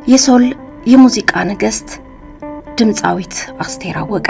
የሶል የሙዚቃ ንግሥት ድምፃዊት አስቴር አወቀ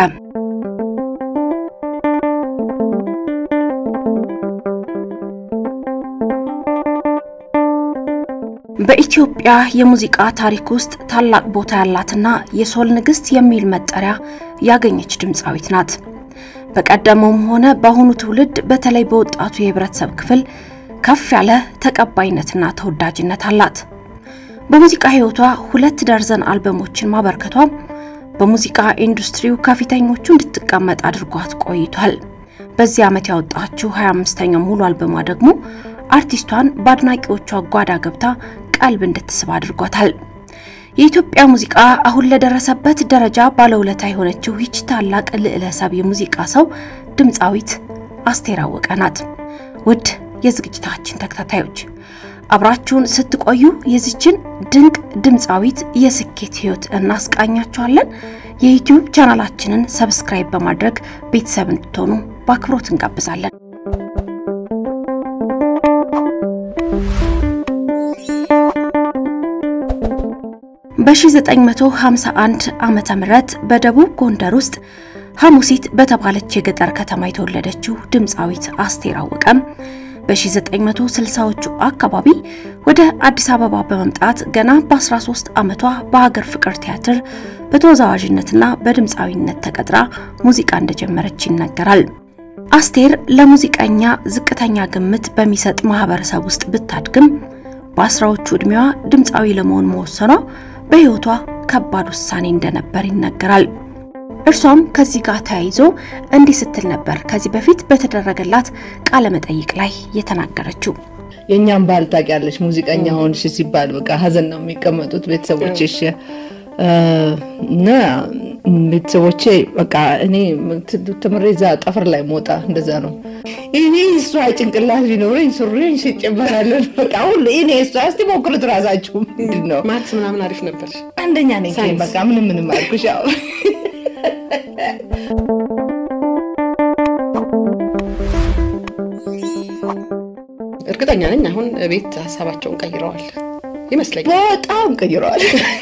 በኢትዮጵያ የሙዚቃ ታሪክ ውስጥ ታላቅ ቦታ ያላትና የሶል ንግሥት የሚል መጠሪያ ያገኘች ድምፃዊት ናት። በቀደመውም ሆነ በአሁኑ ትውልድ በተለይ በወጣቱ የህብረተሰብ ክፍል ከፍ ያለ ተቀባይነትና ተወዳጅነት አላት። በሙዚቃ ህይወቷ ሁለት ደርዘን አልበሞችን ማበርከቷም በሙዚቃ ኢንዱስትሪው ከፊተኞቹ እንድትቀመጥ አድርጓት ቆይቷል። በዚህ ዓመት ያወጣችው 25ኛው ሙሉ አልበሟ ደግሞ አርቲስቷን በአድናቂዎቿ ጓዳ ገብታ ቀልብ እንድትስብ አድርጓታል። የኢትዮጵያ ሙዚቃ አሁን ለደረሰበት ደረጃ ባለውለታ የሆነችው ይች ታላቅ ልዕለሰብ የሙዚቃ ሰው ድምፃዊት አስቴር አወቀ ናት። ውድ የዝግጅታችን ተከታታዮች አብራችሁን ስትቆዩ የዚችን ድንቅ ድምፃዊት የስኬት ህይወት እናስቃኛችኋለን። የዩቲዩብ ቻናላችንን ሰብስክራይብ በማድረግ ቤተሰብ እንድትሆኑ በአክብሮት እንጋብዛለን። በ1951 ዓመተ ምህረት በደቡብ ጎንደር ውስጥ ሐሙሲት በተባለች የገጠር ከተማ የተወለደችው ድምፃዊት አስቴር አወቀም በ1960ዎቹ አካባቢ ወደ አዲስ አበባ በመምጣት ገና በ13 ዓመቷ በሀገር ፍቅር ቲያትር በተወዛዋዥነትና በድምፃዊነት ተቀጥራ ሙዚቃ እንደጀመረች ይነገራል። አስቴር ለሙዚቀኛ ዝቅተኛ ግምት በሚሰጥ ማህበረሰብ ውስጥ ብታድግም በአስራዎቹ ዕድሜዋ ድምፃዊ ለመሆን መወሰኗ በሕይወቷ ከባድ ውሳኔ እንደነበር ይነገራል። እርሷም ከዚህ ጋር ተያይዞ እንዲህ ስትል ነበር ከዚህ በፊት በተደረገላት ቃለ መጠይቅ ላይ የተናገረችው። የእኛም ባህል ታውቂያለሽ፣ ሙዚቀኛ ሆንሽ ሲባል በቃ ሀዘን ነው የሚቀመጡት ቤተሰቦችሽ እና ቤተሰቦቼ በቃ እኔ ትምሬ እዛ ጠፍር ላይ ሞጣ እንደዛ ነው። እኔ እሷ ጭንቅላት ቢኖረኝ ሱሬን ሽጬ እበላለሁ። በቃ ሁሉ እኔ እሷ እስቲ ሞክሩት ራሳችሁ። ምንድን ነው ማትስ ምናምን አሪፍ ነበር። አንደኛ ነኝ በቃ ምንም ምንም አልኩሽ። ያው እርግጠኛ ነኝ አሁን ቤት ሀሳባቸውን ቀይረዋል ይመስለኛል። በጣም ቀይረዋል።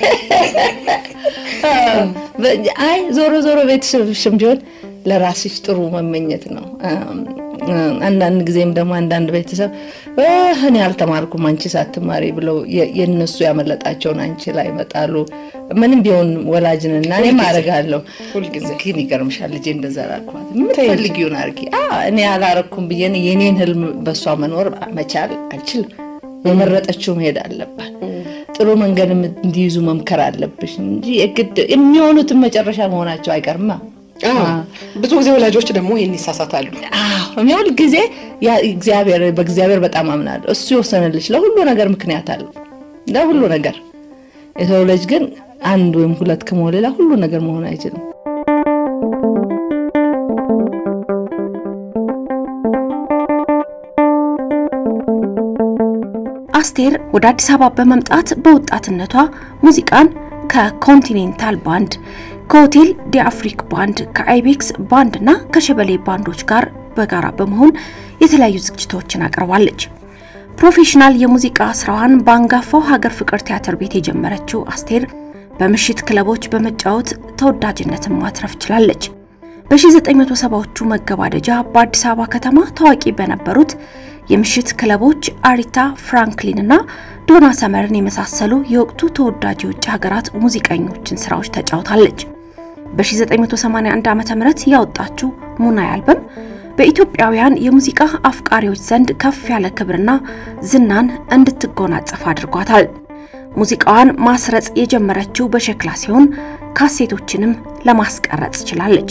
አይ ዞሮ ዞሮ ቤተሰብሽም ቢሆን ለራስሽ ጥሩ መመኘት ነው። አንዳንድ ጊዜም ደግሞ አንዳንድ ቤተሰብ እኔ አልተማርኩም አንቺ ሳትማሪ ብለው የእነሱ ያመለጣቸውን አንቺ ላይ ይመጣሉ። ምንም ቢሆን ወላጅንና እኔም አደርጋለሁ። ግን ይገርምሻል ልጄ እንደዛ አላልኳት። የምትፈልጊውን አድርጊ። እኔ አላረኩም ብዬ የኔን ህልም በእሷ መኖር መቻል አልችልም። የመረጠችው መሄድ አለባት። ጥሩ መንገድ እንዲይዙ መምከር አለብሽ እንጂ የግድ የሚሆኑትን መጨረሻ መሆናቸው አይቀርማ። ብዙ ጊዜ ወላጆች ደግሞ ይህን ይሳሳታሉ። ሁል ጊዜ እግዚአብሔር በእግዚአብሔር በጣም አምናለሁ። እሱ የወሰነልሽ ለሁሉ ነገር ምክንያት አለው፣ ለሁሉ ነገር። የሰው ልጅ ግን አንድ ወይም ሁለት ከመሆን ሌላ ሁሉ ነገር መሆን አይችልም። አስቴር ወደ አዲስ አበባ በመምጣት በወጣትነቷ ሙዚቃን ከኮንቲኔንታል ባንድ ከሆቴል ዲ አፍሪክ ባንድ ከአይቤክስ ባንድ እና ከሸበሌ ባንዶች ጋር በጋራ በመሆን የተለያዩ ዝግጅቶችን አቅርባለች። ፕሮፌሽናል የሙዚቃ ስራዋን በአንጋፋው ሀገር ፍቅር ቲያትር ቤት የጀመረችው አስቴር በምሽት ክለቦች በመጫወት ተወዳጅነትን ማትረፍ ችላለች። በ1970ዎቹ መገባደጃ በአዲስ አበባ ከተማ ታዋቂ በነበሩት የምሽት ክለቦች አሪታ ፍራንክሊን እና ዶና ሰመርን የመሳሰሉ የወቅቱ ተወዳጅ የውጭ ሀገራት ሙዚቀኞችን ስራዎች ተጫውታለች። በ1981 ዓ.ም ያወጣችው ሙናይ አልበም በኢትዮጵያውያን የሙዚቃ አፍቃሪዎች ዘንድ ከፍ ያለ ክብርና ዝናን እንድትጎናጸፍ አድርጓታል። ሙዚቃዋን ማስረጽ የጀመረችው በሸክላ ሲሆን ካሴቶችንም ለማስቀረጽ ችላለች።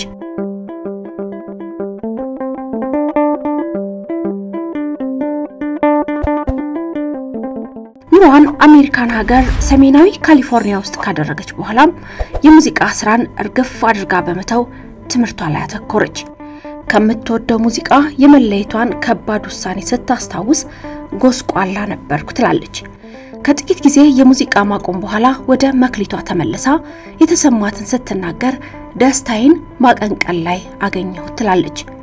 ኑሮዋን አሜሪካን ሀገር ሰሜናዊ ካሊፎርኒያ ውስጥ ካደረገች በኋላም የሙዚቃ ስራን እርግፍ አድርጋ በመተው ትምህርቷ ላይ አተኮረች። ከምትወደው ሙዚቃ የመለየቷን ከባድ ውሳኔ ስታስታውስ ጎስቋላ ነበርኩ ትላለች። ከጥቂት ጊዜ የሙዚቃ ማቆም በኋላ ወደ መክሊቷ ተመልሳ የተሰማትን ስትናገር ደስታዬን ማቀንቀን ላይ አገኘሁ ትላለች።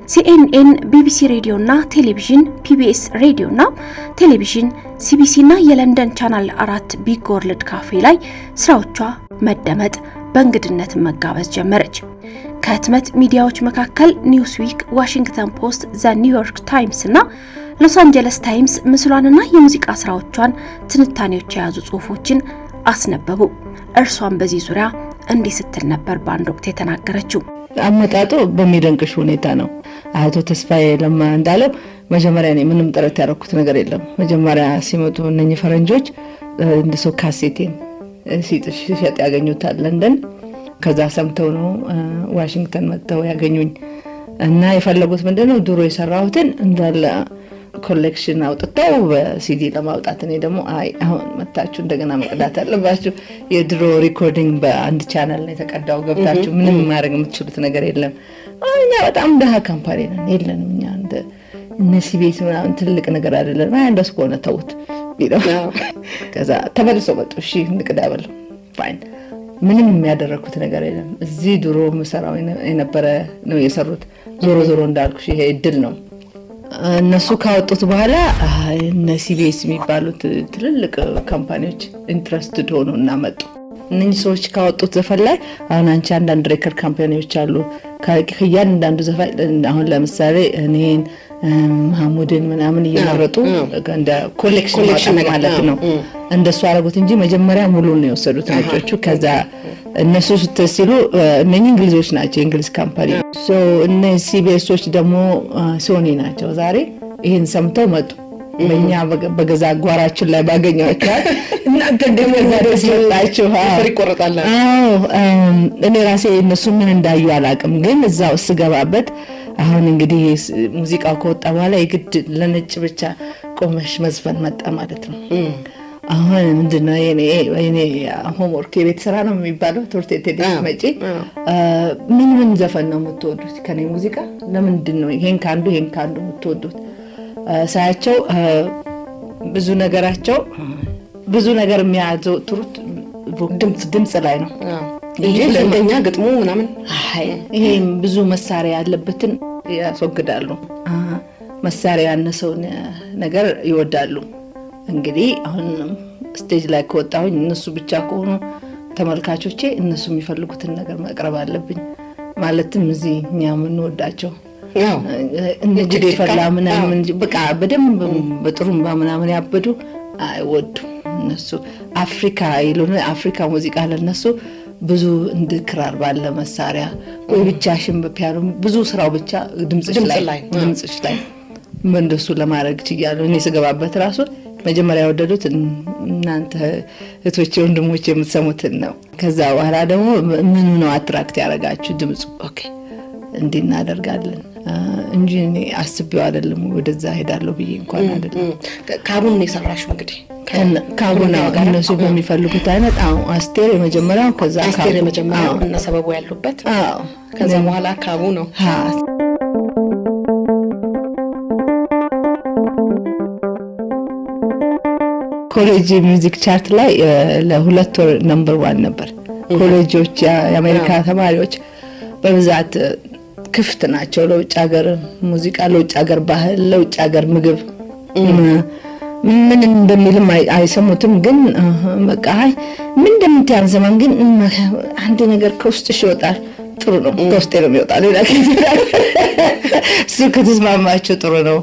ሲኤንኤን፣ ቢቢሲ ሬዲዮና ቴሌቪዥን፣ ፒቢኤስ ሬዲዮና ቴሌቪዥን፣ ሲቢሲና የለንደን ቻናል አራት ቢግ ወርልድ ካፌ ላይ ስራዎቿ መደመጥ በእንግድነት መጋበዝ ጀመረች። ከህትመት ሚዲያዎች መካከል ኒውስዊክ፣ ዋሽንግተን ፖስት፣ ዘ ኒውዮርክ ታይምስ እና ሎስ አንጀለስ ታይምስ ምስሏንና የሙዚቃ ስራዎቿን ትንታኔዎች የያዙ ጽሁፎችን አስነበቡ። እርሷን በዚህ ዙሪያ እንዲህ ስትል ነበር በአንድ ወቅት የተናገረችው። አመጣጡ በሚደንቅሽ ሁኔታ ነው። አቶ ተስፋዬ ለማ እንዳለው መጀመሪያ እኔ ምንም ጥረት ያደረኩት ነገር የለም። መጀመሪያ ሲመጡ እነኚህ ፈረንጆች እንደ ሰው ካሴቴን ሲሸጥ ያገኙታል ለንደን። ከዛ ሰምተው ነው ዋሽንግተን መጥተው ያገኙኝ እና የፈለጉት ምንድነው ድሮ የሰራሁትን እንዳለ ኮሌክሽን አውጥተው በሲዲ ለማውጣት እኔ ደግሞ አይ አሁን መታችሁ እንደገና መቅዳት አለባችሁ። የድሮ ሪኮርዲንግ በአንድ ቻናል ነው የተቀዳው። ገብታችሁ ምንም ማድረግ የምትችሉት ነገር የለም። እኛ በጣም ደሃ ካምፓኒ ነን፣ የለንም እኛ እንደ እነሲ ቤት ምናምን ትልቅ ነገር አይደለም። አይ እንደሱ ከሆነ ተውት ቢለው ከዛ ተመልሶ መጡ። እሺ እንቅዳ በለው ፋይን። ምንም የሚያደረግኩት ነገር የለም። እዚህ ድሮ ምሰራው የነበረ ነው የሰሩት። ዞሮ ዞሮ እንዳልኩሽ ይሄ እድል ነው። እነሱ ካወጡት በኋላ እነ ሲቢኤስ የሚባሉት ትልልቅ ካምፓኒዎች ኢንትረስትድ ሆኑ እና መጡ። እነኚህ ሰዎች ካወጡት ዘፈን ላይ አሁን አንቺ አንዳንድ ሬከርድ ካምፓኒዎች አሉ ከእያንዳንዱ ዘፈን አሁን ለምሳሌ እኔን መሐሙድን ምናምን እየመረጡ እንደ ኮሌክሽን ማለት ነው። እንደሱ አደረጉት እንጂ መጀመሪያ ሙሉን ነው የወሰዱት ነጮቹ። ከዛ እነሱ ስትሲሉ እነኚህ እንግሊዞች ናቸው፣ የእንግሊዝ ካምፓኒ። እነ ሲቢኤሶች ደግሞ ሶኒ ናቸው። ዛሬ ይህን ሰምተው መጡ። በእኛ በገዛ ጓራችን ላይ ባገኘዋቸዋል እናንተ እንደገዛ ደስ መጣችሁ ይቆረጣል። እኔ ራሴ እነሱ ምን እንዳዩ አላውቅም፣ ግን እዛው ስገባበት አሁን እንግዲህ ሙዚቃው ከወጣ በኋላ የግድ ለነጭ ብቻ ቆመሽ መዝፈን መጣ ማለት ነው። አሁን ምንድነው የኔ ሆምወርክ የቤት ስራ ነው የሚባለው። ትምህርት ቤት ሄደሽ መጪ ምን ምን ዘፈን ነው የምትወዱት ከኔ ሙዚቃ? ለምንድን ነው ይሄን ከአንዱ ይሄን ከአንዱ የምትወዱት? ሳያቸው ብዙ ነገራቸው ብዙ ነገር የሚያዘወትሩት ድምፅ ላይ ነው እንጂ ለእንደኛ ግጥሙ ምናምን ይሄም ብዙ መሳሪያ ያለበትን ያስወግዳሉ። መሳሪያ ያነሰውን ነገር ይወዳሉ። እንግዲህ አሁን ስቴጅ ላይ ከወጣሁኝ እነሱ ብቻ ከሆኑ ተመልካቾቼ እነሱ የሚፈልጉትን ነገር መቅረብ አለብኝ። ማለትም እዚህ እኛ የምንወዳቸው እንደ ጅዴ ፈላ ምናምን በቃ በደንብ በጥሩምባ ምናምን ያበዱ አይወዱም። እነሱ አፍሪካ ይሉን አፍሪካ ሙዚቃ ለነሱ ብዙ እንደ ክራር ባለ መሳሪያ ወይ ብቻሽን በፒያኖ ብዙ ስራው ብቻ ድምፅሽ ላይ ድምፅሽ ላይ እንደሱ ለማድረግ ችያለሁ። እኔ ስገባበት ራሱ መጀመሪያ የወደዱት እናንተ እህቶቼ ወንድሞች የምትሰሙትን ነው። ከዛ በኋላ ደግሞ ምኑ ነው አትራክት ያደረጋችሁ ድምፁ? ኦኬ እንዲህ እናደርጋለን እንጂ እኔ አስቤው አይደለም ወደዛ ሄዳለሁ ብዬ እንኳን አይደለም። ካቡን የሰራሽው እንግዲህ ካቡና እነሱ በሚፈልጉት አይነት አዎ፣ አስቴር የመጀመሪያው ከዛ አስቴር የመጀመሪያው እና ሰበቡ ያሉበት ከዛ በኋላ ካቡ ነው። ኮሌጅ ሚውዚክ ቻርት ላይ ለሁለት ወር ነምበር ዋን ነበር። ኮሌጆች የአሜሪካ ተማሪዎች በብዛት ክፍት ናቸው ለውጭ ሀገር ሙዚቃ፣ ለውጭ ሀገር ባህል፣ ለውጭ ሀገር ምግብ ምን እንደሚልም አይሰሙትም። ግን በቃ ምን እንደምትይ አንሰማም። ግን አንድ ነገር ከውስጥሽ ይወጣል። ጥሩ ነው፣ ከውስጤ ነው የሚወጣ። ሌላ እሱ ከተስማማቸው ጥሩ ነው።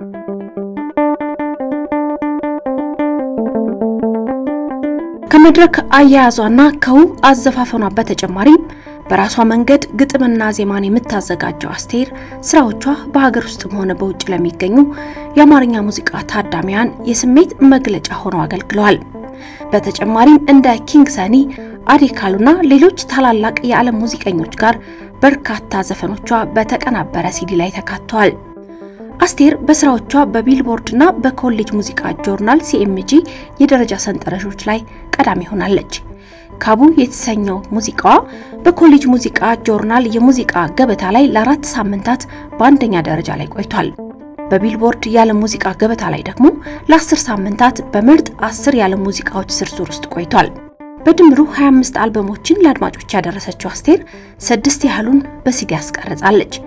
ከመድረክ አያያዟና ከውብ አዘፋፈኗ በተጨማሪም በራሷ መንገድ ግጥምና ዜማን የምታዘጋጀው አስቴር ስራዎቿ በሀገር ውስጥም ሆነ በውጭ ለሚገኙ የአማርኛ ሙዚቃ ታዳሚያን የስሜት መግለጫ ሆነው አገልግለዋል። በተጨማሪም እንደ ኪንግ ሰኒ፣ አዴካሉና ሌሎች ታላላቅ የዓለም ሙዚቀኞች ጋር በርካታ ዘፈኖቿ በተቀናበረ ሲዲ ላይ ተካተዋል። አስቴር በስራዎቿ በቢልቦርድና በኮሌጅ ሙዚቃ ጆርናል ሲኤምጂ የደረጃ ሰንጠረዦች ላይ ቀዳሚ ሆናለች። ካቡ የተሰኘው ሙዚቃዋ በኮሌጅ ሙዚቃ ጆርናል የሙዚቃ ገበታ ላይ ለአራት ሳምንታት በአንደኛ ደረጃ ላይ ቆይቷል። በቢልቦርድ የዓለም ሙዚቃ ገበታ ላይ ደግሞ ለአስር ሳምንታት በምርጥ አስር የዓለም ሙዚቃዎች ዝርዝር ውስጥ ቆይቷል። በድምሩ 25 አልበሞችን ለአድማጮች ያደረሰችው አስቴር ስድስት ያህሉን በሲዲ ያስቀርጻለች።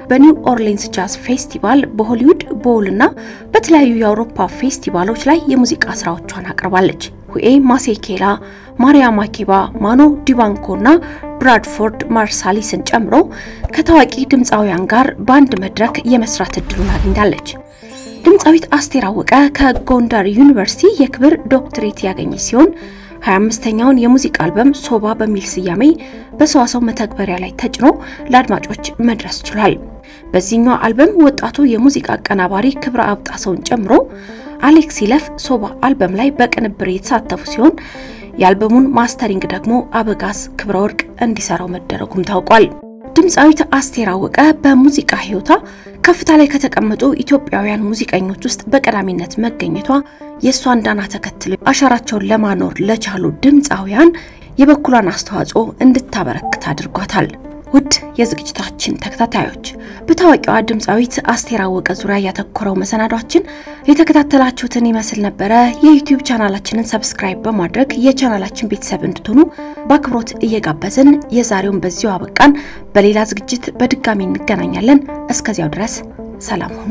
በኒው ኦርሊንስ ጃዝ ፌስቲቫል፣ በሆሊውድ ቦውልና በተለያዩ የአውሮፓ ፌስቲቫሎች ላይ የሙዚቃ ስራዎቿን አቅርባለች። ሁኤ ማሴኬላ፣ ማሪያ ማኪባ፣ ማኖ ዲባንኮና ብራድፎርድ ማርሳሊስን ጨምሮ ከታዋቂ ድምፃውያን ጋር በአንድ መድረክ የመስራት እድሉን አግኝታለች። ድምፃዊት አስቴር አወቀ ከጎንደር ዩኒቨርሲቲ የክብር ዶክትሬት ያገኘች ሲሆን 25ኛውን የሙዚቃ አልበም ሶባ በሚል ስያሜ በሰዋሰው መተግበሪያ ላይ ተጭኖ ለአድማጮች መድረስ ችሏል። በዚህኛው አልበም ወጣቱ የሙዚቃ አቀናባሪ ክብረ አብጣሰውን ጨምሮ አሌክስ ይለፍ ሶባ አልበም ላይ በቅንብር የተሳተፉ ሲሆን የአልበሙን ማስተሪንግ ደግሞ አበጋዝ ክብረ ወርቅ እንዲሰራው መደረጉም ታውቋል። ድምፃዊት አስቴር አወቀ በሙዚቃ ሕይወቷ ከፍታ ላይ ከተቀመጡ ኢትዮጵያውያን ሙዚቀኞች ውስጥ በቀዳሚነት መገኘቷ የእሷን ዳና ተከትለው አሻራቸውን ለማኖር ለቻሉ ድምፃውያን የበኩሏን አስተዋጽኦ እንድታበረክት አድርጓታል። ውድ የዝግጅታችን ተከታታዮች በታዋቂዋ ድምፃዊት አስቴር አወቀ ዙሪያ ያተኮረው መሰናዷችን የተከታተላችሁትን ይመስል ነበረ። የዩቲዩብ ቻናላችንን ሰብስክራይብ በማድረግ የቻናላችን ቤተሰብ እንድትሆኑ በአክብሮት እየጋበዝን የዛሬውን በዚሁ አበቃን። በሌላ ዝግጅት በድጋሚ እንገናኛለን። እስከዚያው ድረስ ሰላም ሁኑ።